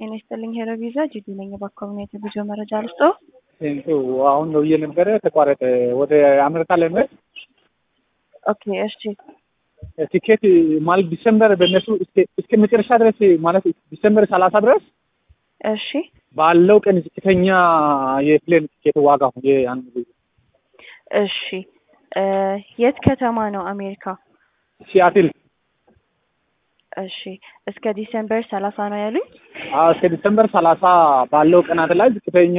ጤና ይስጥልኝ ሄሎ ቪዛ ጂዲ ነኝ። በኮሚኒቲ ጉዞ መረጃ ልስጦ። ቴንቱ አሁን ነው እየነበረ ተቋረጠ። ወደ አሜሪካ ለመሄድ ኦኬ እሺ ቲኬት ማለት ዲሰምበር በእነሱ እስከ መጨረሻ ድረስ ማለት ዲሰምበር ሰላሳ ድረስ እሺ ባለው ቀን ዝቅተኛ የፕሌን ቲኬት ዋጋ የአንድ ጊዜ እሺ እ የት ከተማ ነው አሜሪካ? ሲያትል እሺ እስከ ዲሴምበር ሰላሳ ነው ያሉኝ። አዎ፣ እስከ ዲሰምበር ሰላሳ ባለው ቀናት ላይ ዝቅተኛ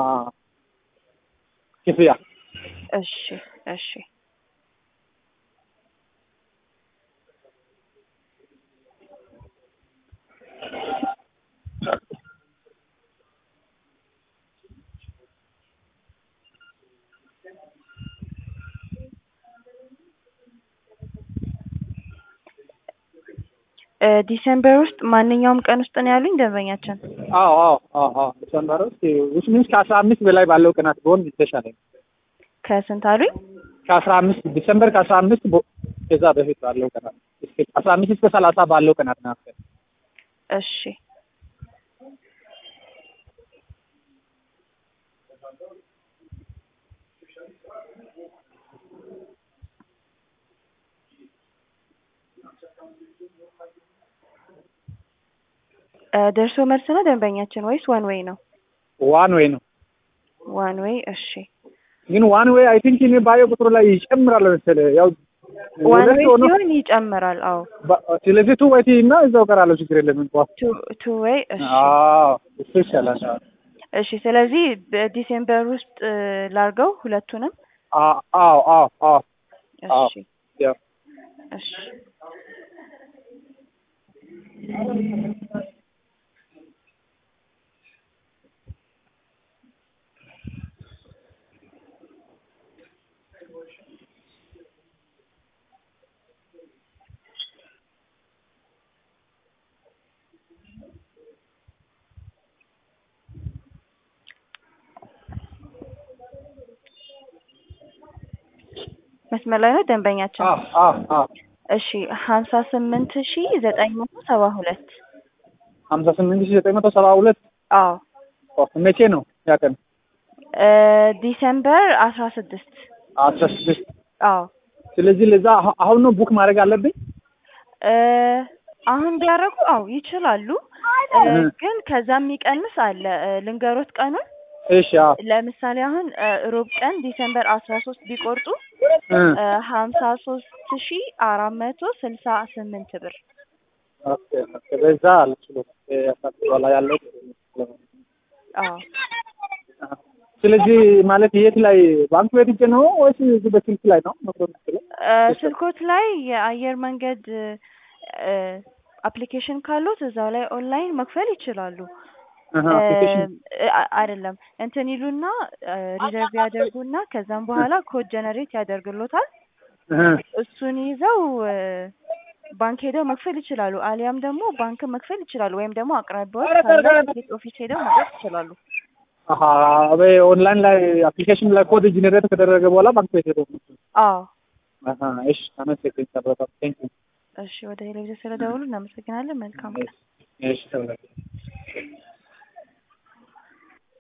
ክፍያ እሺ እሺ እ ዲሴምበር ውስጥ ማንኛውም ቀን ውስጥ ነው ያሉኝ ደንበኛችን። አዎ አዎ አዎ አዎ ዲሰምበር ውስጥ ውስጥ ሚንስ ከአስራ አምስት በላይ ባለው ቀናት ቢሆን የተሻለ ነው። ከስንት አሉኝ? ከአስራ አምስት ዲሰምበር ከአስራ አምስት ቦ- ከዛ በፊት ባለው ቀናት እስከ አስራ አምስት እስከ ሰላሳ ባለው ቀናት ናቸው። እሺ እ ደርሶ መልስ ነው ደንበኛችን ወይስ ዋን ዌይ ነው? ዋን ዌይ ነው ዋን ዌይ እሺ። ግን ዋን ዌይ አይ ቲንክ እኔ ባየው ቁጥሩ ላይ ይጨምራል መሰለህ ያው ዋን ሁለት ዌይ ሆኖ ሲሆን ይጨምራል። አዎ በ- ስለዚህ ቱ ወይ እና እዛው ቀራለሁ ችግር የለም እንኳን ቱ ቱ ዌይ እሺ አዎ እሱ ይሻላል እሺ። ስለዚህ በዲሴምበር ውስጥ እ ላርገው ሁለቱንም። አዎ አዎ አዎ አዎ አዎ እሺ ያው እሺ መስመር ላይ ነው ደንበኛችን። አዎ አዎ አዎ እሺ ሀምሳ ስምንት ሺ ዘጠኝ መቶ ሰባ ሁለት ሀምሳ ስምንት ሺህ ዘጠኝ መቶ ሰባ ሁለት አዎ መቼ ነው ያ ቀን? እ ዲሴምበር አስራ ስድስት አስራ ስድስት አዎ ስለዚህ ለዛ አሁ- አሁን ነው ቡክ ማድረግ አለብኝ። እ አሁን ቢያደርጉ አዎ ይችላሉ። እ እ። ግን ከዛ የሚቀንስ አለ እ ልንገሮት ቀኑን እሺ አዎ ለምሳሌ አሁን እ ሮብ ቀን ዲሴምበር አስራ ሶስት ቢቆርጡ እ እ ሀምሳ ሶስት ሺ አራት መቶ ስልሳ ስምንት ብር ኦኬ ኦኬ በዛ አልችልም እ በኋላ ያለው አዎ ስለዚህ ማለት የት ላይ ባንክ ቤት ሄጄ ነው ወይስ እዚህ በስልክ ላይ ነው መክሮ የምትችለው? እ ስልኮት ላይ የአየር መንገድ እ አፕሊኬሽን ካሉት እዛው ላይ ኦንላይን መክፈል ይችላሉ። አሃ አፕሊኬሽን እ አ- አይደለም እንትን ይሉና ሪዘርቭ ያደርጉና ከዛም በኋላ ኮድ ጀነሬት ያደርግሎታል። እህ እሱን ይዘው እ ባንክ ሄደው መክፈል ይችላሉ። አሊያም ደግሞ ባንክ መክፈል ይችላሉ። ወይም ደግሞ አቅራቢያዎች ካለ ቲኬት ኦፊስ ሄደው መውሰድ ይችላሉ። አሃ ኦንላይን ላይ አፕሊኬሽን ላይ ኮድ ጀነሬት ከደረገ በኋላ ባንክ ቤት ሄዶ አዎ አሃ እሺ አመሰግናለሁ በጣም ቴንክ ዩ እሺ፣ ወደ ቴሌቪዥን ስለደውሉ እናመሰግናለን። መልካም ቀን። እሺ ተባረክ